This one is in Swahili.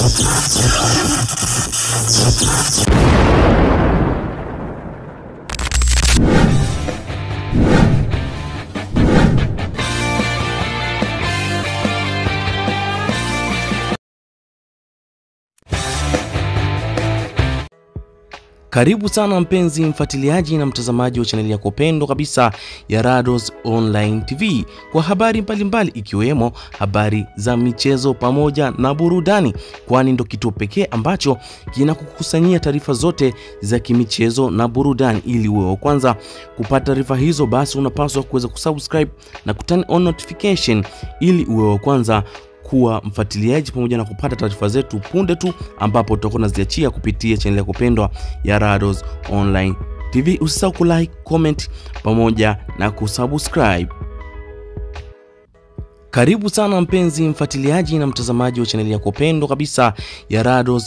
Karibu sana mpenzi mfuatiliaji na mtazamaji wa chaneli yako pendwa kabisa ya Rados Online TV kwa habari mbalimbali ikiwemo habari za michezo pamoja na burudani, kwani ndo kituo pekee ambacho kinakukusanyia taarifa zote za kimichezo na burudani. Ili uwe wa kwanza kupata taarifa hizo, basi unapaswa kuweza kusubscribe na kuturn on notification ili uwe wa kwanza kuwa mfuatiliaji pamoja na kupata taarifa zetu punde tu ambapo tutakuwa tunaziachia kupitia chaneli yako pendwa ya Rados Online TV. Usisahau kulike, comment pamoja na kusubscribe. Karibu sana mpenzi mfuatiliaji na mtazamaji wa chaneli yako pendwa kabisa ya Rados